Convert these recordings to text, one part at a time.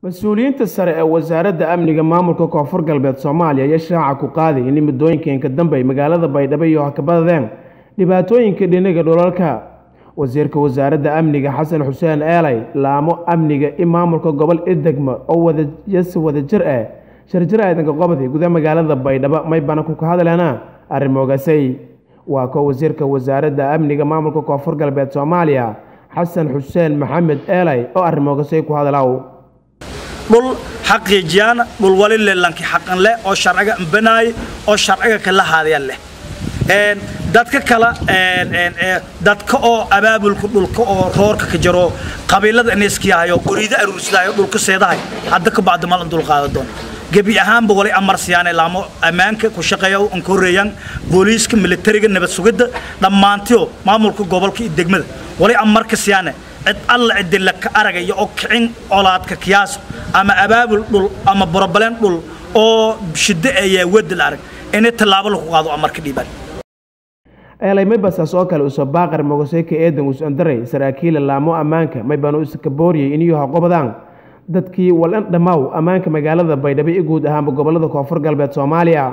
mas-uuliyiinta sare ee wasaaradda amniga maamulka koonfur galbeed soomaaliya ayaa shaaca ku qaaday in muddooyinkan dambe magaalada baydhabo iyo hakabadadeen dhibaatooyinka dhinaga dhulalka wasiirka wasaaradda amniga xasan xuseen eelay laamo amniga in maamulka gobol idegma oo wadayasi wadajir ah sharjir aadanka qobdi guda magaalada baydhabo may banaku ka hadleena arrimogasay waa ko wasiirka wasaaradda amniga maamulka koonfur galbeed soomaaliya xasan xuseen maxamed eelay oo arrimogasay ku hadlaw dhul xaqiijiyaan dhul wali lelanki xaqan leh oo sharciga ambanaay oo sharciga kala haadaya leh dadka kala dadka oo abaabulka dhulka oo roorka ka jaro qabiilada ineskiyahayo qoriida aruursadaayo dhulka seedahay hadda ka bacdi malan dul qaada doon gebi ahaanba wali amar siyaane laamo ammaanka ku shaqeeya an ka horreeyaan booliiska militariga nabad sugidda dhammaantiyo maamulka gobolka iyo degmada wali amarka siyaane cid alla cidila ka aragaya oo kicin colaadka kiyaaso ama abaabul dhul ama borobaleen dhul oo shiddo ayaa wadi la arag inay tallaabo lagu qaado amarka dhiibaan eelay maybasaas oo kale usoo baaqar mogoseyka eedan us-andaray saraakiila laamo ammaanka maybanu iskabooriyey iniyuu haqobadaan dadkii walan dhammaaw ammaanka magaalada baydhabo i guud ahaanba gobolada koonfur galbeed soomaaliya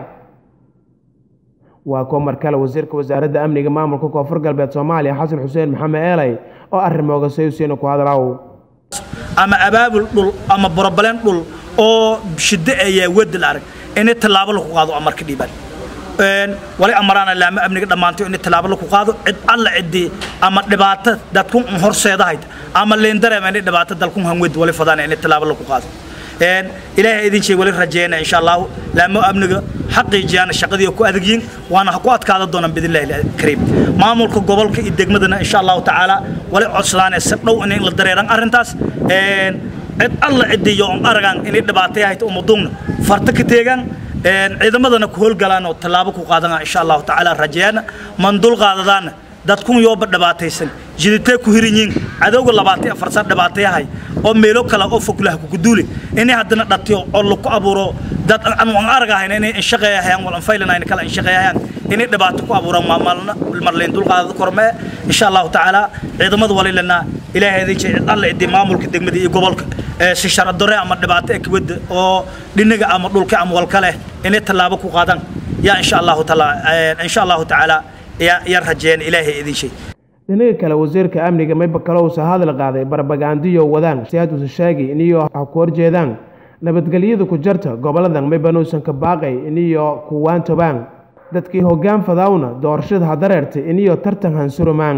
waa koo mar kale wasiirka wasaaradda amniga maamulka koonfur galbeed soomaaliya xasan xuseen maxamed eelay oo arrimoogasay usiina ku hadlaw ama abaabul dhul ama borobaleen dhul oo shiddo ayaa wadi la arag inay tallaabo lagu qaado amarka dhiibaan wali amaraana laamo amniga dhammaantayo in tallaabo lagu qaado cid alla ciddii ama dhibaato dadkun horseedahayd ama leendareema inay dhibaato dalkun hanwed wali fadaana in tallaabo lagu qaado ilaahay idin sheeg wali rajeeyna insha allahu laamo amniga xaqiijiyana shaqadii ku adagyiin waana ku adkaada doonaan bidnillahi kariim maamulka gobolka iyo degmadana insha allahu tacaala wali codsadaan si dhow inay la dareeraan arrintaas cid alla cidiyo on aragaan inay dhibaatay ahayd umaduugna farta ka teegaan ciidamadana ku howlgalaan oo tallaabo ku qaadana insha allahu tacaala rajeeyana man dul qaadadaana dadkun yooba dhibaataysan jiditee ku hirinyiin cadowga labaatan afar san dhibaatayahay oo meelo kale oo foglaha kuguduuli inay haddana dhatiyo oo laku abuuro dad aan aragahayn inay inshaqeeyahayaan wal anfaylanayna kala inshaqeeyahayaan inay dhibaato ku abuuraan maamalna marleyn dulqaadada kormee insha allahu tacaala ciidamada walilana ilaahay idin jecel alla idin maamulka degmada iyo gobolka si sharadore ama dhibaato ekbada oo dhinaga ama dhulka ama walka leh inay tallaabo ku qaadaan yaa insha allahu taala insha allahu tacaala yaa rajeeyaan ilaahay idin shay dhinaga kale wasiirka amniga mayba kalowsa hadal qaaday barbagandiyo wadaan siaadusa sheegay iniyo ha ku horjeedaan nabadgelyada ku jarta goboladan maybanuusan ka baaqay iniyo kuwaantobaan dadkii hoggaan fadaawna doorashada hadareertay iniyo tartan hansurumaan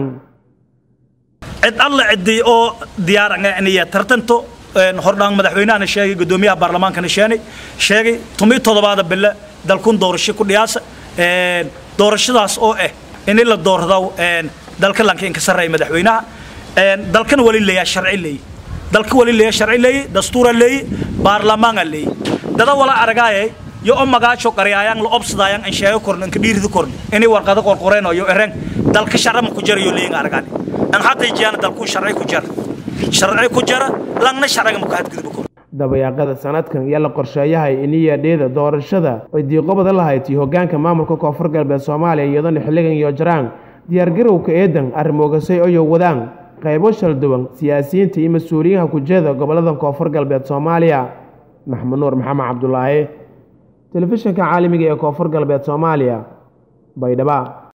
cid alla ciddii oo diyaar inay tartanto hordhaan madaxweynahana sheegay guddoomiyaha baarlamaankana sheenay sheegay tumii toddobaada bille dalkun doorasho ku dhiyaasa doorashadaas oo ah in la doorado dalka lanka inka sarreeya madaxweynaha dalkana wali leeyaa sharci leeyi dalka wali leeyaa sharci leeyi dastuura leeyi baarlamaana leeyi dada wala aragaayay yo o magaajo qaryaayaan la obsadayaan in sheego korno inka dhiirida korno inay warqado qorqoreen iyo ereen dalka sharci ma ku jarayo leeyin aragaani an xaqiijiyana dalku sharci ku jara sharci ku jara langna sharciga ma ku hadgudbo korno dabayaaqada sanadkan iyo la qorsheeyahay iniya dheeda doorashada ay diiqobada lahayd iyo hoggaanka maamulka koonfur galbeed soomaaliya iyadoona xilligan iyo jaraan diyaargarowka eedan arrimogasay oyo wadaan qaybo shal duwan siyaasiyiinta iyo mas-uuliyiinha kujeeda gobollada koonfur galbeed soomaaliya maxamed nuur maxamed cabdulaahi telefishinka caalamiga ee koonfur galbeed soomaaliya baydhaba